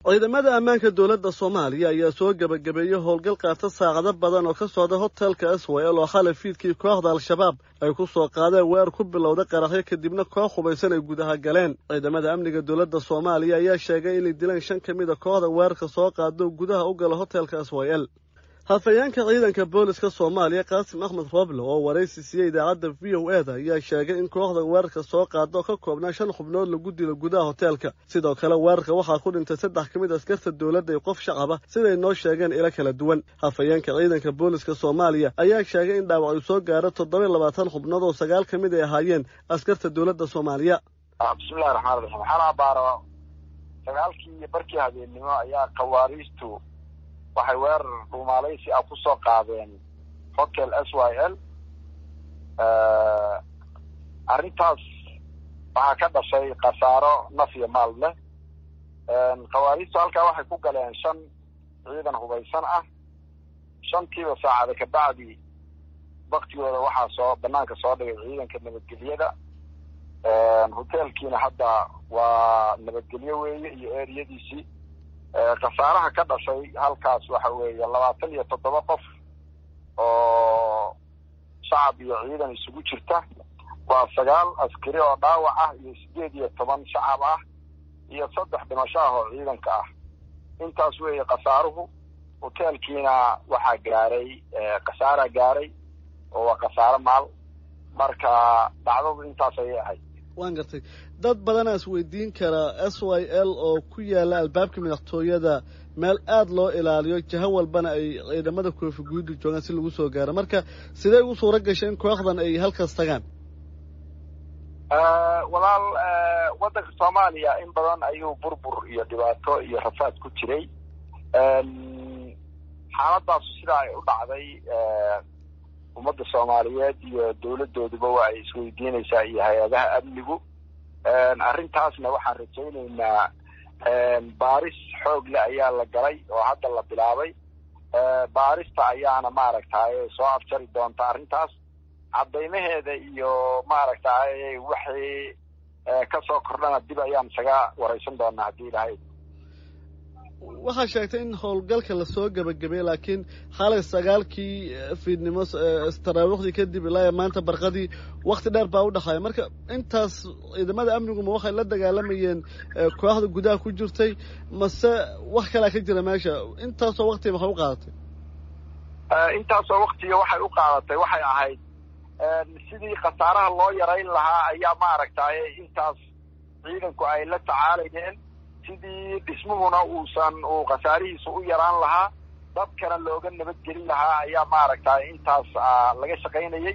ciidamada ammaanka dowladda soomaaliya ayaa soo gebagabeeyey howlgal qaata saacado badan oo ka socda hotelka aswayel oo xalay fiidkii kooxda al-shabaab ay ku soo qaadeen weer ku bilowda qaraxyo kadibna koox hubaysan ay gudaha galeen ciidamada amniga dowladda soomaaliya ayaa sheegay inay dileen shan ka mid a kooxda weerarka soo qaado gudaha u gala hotelka aswayel hafayeenka ciidanka booliska soomaaliya qaasim axmed roble oo waraysi siiyey idaacadda v o e da ayaa sheegay in kooxda weerarka soo qaada oo ka koobnaa shan xubnood lagu dilo gudaha hoteelka sidoo kale weerarka waxaa ku dhintay saddex ka mid askarta dowladda iyo qof shacaba siday noo sheegeen ilo kala duwan hafayeenka ciidanka booliska soomaaliya ayaa sheegay in dhaawac uu soo gaaro toddoba iyo labaatan xubnood oo sagaal ka mid ay ahaayeen askarta dowladda soomaaliya bismillahi raxmaan raxiim waxaan abaaro sagaalkii iyo barkii habeennimo ayaa khawaariistu waxay weerar dhuumaalaysi ah ku soo qaadeen hotel s y l arrintaas waxaa ka dhashay khasaaro naf iyo maal leh khawaariistu halkaa waxay ku galeen shan ciidan hubaysan ah shantiiba saacada kabacdi waktigooda waxaa soo banaanka soo dhigay ciidanka nabadgelyada hotelkiina hadda waa nabadgelyo weeye iyo eriyadiisii khasaaraha ka dhashay halkaas waxa weeye labaatan iyo toddoba qof oo shacab iyo ciidan isugu jirta waa sagaal askari oo dhaawac ah iyo sideed iyo toban shacab ah iyo saddex dhimasho ah oo ciidanka ah intaas weeye khasaaruhu hotelkiina waxaa gaaray khasaaraa gaaray oo waa khasaaro maal marka dhacdadu intaas ayay ahayd waan gartay dad badanaa is weydiin karaa s y l oo ku yaala albaabka madaxtooyada meel aada loo ilaaliyo jaho walbana ay ciidamada koofi guudi joogaan si lagu soo gaaro marka sidee ugu suura gashay in kooxdan ay halkaas tagaan walaal waddanka soomaaliya in badan ayuu burbur iyo dhibaato iyo rafaad ku jiray xaaladaasu sidaa ay u dhacday ummadda soomaaliyeed iyo dowladooduba waa ay isweydiinaysaa iyo hay-adaha amnigu arrintaasna waxaan rajaynaynaa baaris xoog le ayaa la galay oo hadda la bilaabay baarista ayaana maaragtay soo afjari doonta arrintaas caddaymaheeda iyo maaragtay waxay kasoo kordhana dib ayaan isaga waraysan doonaa haddii ilahay waxaa sheegtay in howlgalka lasoo gebagabay laakiin xalay sagaalkii fiidnimo taraawiikhdii kadib ilaa maanta barqadii wakti dheer baa u dhexaaya marka intaas ciidamada amniguma waxay la dagaalamayeen kooxda gudaha ku jirtay mase wax kalaa ka jira meesha intaasoo waktiga maxay u qaadatay intaasoo waktiga waxay u qaadatay waxay ahayd sidii khasaaraha loo yarayn lahaa ayaa maaragtay intaas ciidanku ay la tacaalayeen sidii dhismuhuna uusan uu khasaarihiisa u yaraan lahaa dadkana looga nabadgelin lahaa ayaa maaragtay intaas laga shaqaynayay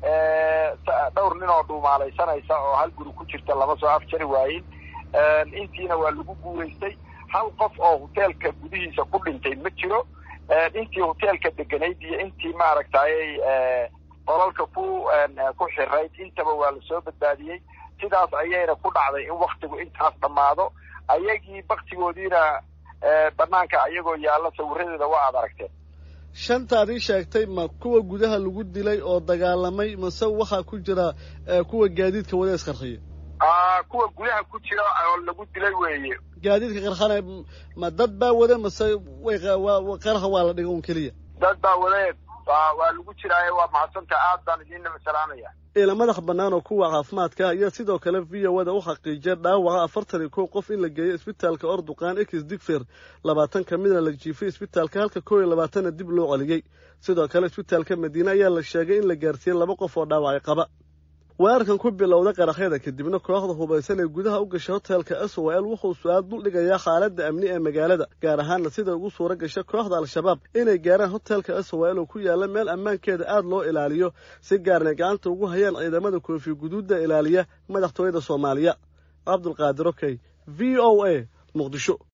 dhowr nin oo dhuumaalaysanaysa oo hal guri ku jirta lama soo afjari waayin intiina waa lagu guuraystay hal qof oo hoteelka gudihiisa ku dhintay ma jiro intii hoteelka deganayd iyo intii maaragtay qolalka ku ku xirayd intaba waa lasoo badbaadiyey sidaas ayayna ku dhacday in waktigu intaas dhammaado ayagii baktigoodiina banaanka ayagoo yaalla sawiradeeda waa aad aragteen shantaad ii sheegtay ma kuwa gudaha lagu dilay oo dagaalamay mase waxaa ku jira kuwa gaadiidka wada isqarxiya kuwa gudaha ku jira oo lagu dilay weeye gaadiidka qarxanay ma dad baa wada mase way qaraxa waa la dhiga un keliya dad baa wade waa lagu jiraaye waa mahadsanta aad baan idiinaba salaamaya ila madax bannaan oo kuwa caafimaadka ayaa sidoo kale v o da u xaqiijiyay dhaawaca afartan iyo kow qof in la geeyo isbitaalka orduqaan ekis digfer labaatan ka midna la jiifay isbitaalka halka kow iyo labaatanna dib loo celiyey sidoo kale isbitaalka madiine ayaa la sheegay in la gaarsiiyey laba qof oo dhaawacay qaba weerarkan ku bilowda qaraxyada kadibna kooxda hubaysan ee gudaha u gashay hotelka s o l wuxuu su-aal duldhigayaa xaaladda amni ee magaalada gaar ahaanna sida ugu suura gasha kooxda al-shabaab inay gaaraan hotelka s o l oo ku yaalla meel ammaankeeda aada loo ilaaliyo si gaarna gacanta ugu hayaan ciidamada koofi guduudda ilaaliya madaxtooyada soomaaliya cabdulqaadir okey v o a muqdisho